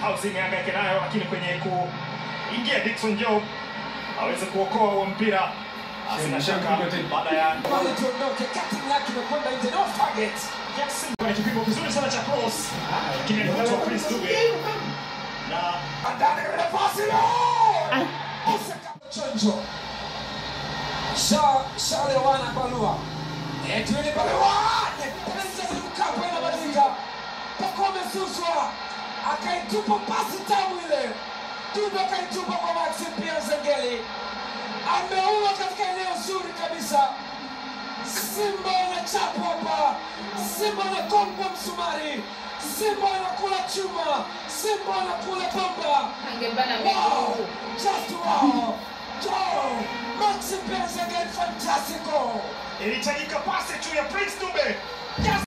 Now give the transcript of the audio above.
Kausi imehangaika nayo, lakini kwenye kuingia Dickson Job aweze kuokoa huo mpira. Sina shaka baada ya Bali tuondoke, cutting yake imekwenda nje, no target. Jackson kwenye kipimo kizuri sana cha cross, lakini alipotwa Prince Dube na Ndani ile pasi leo. Chonjo. Sha Shalewana Balua. Edwin Balua. Benjamin Mkapa inabadilika. Pakome Suswa. Akaitupa pasi tamu ile. Dube akaitupa kwa Maxim Pia Zengeli. Ameua katika eneo zuri kabisa. Simba anachapwa hapa, Simba anakongwa msumari, Simba anakula chuma, Simba anakula pamba. Angebana Wow, miguu. just wow. Joe, Maxi Pence again, fantastical. ilihitajika pasi tu ya Prince Dube. Just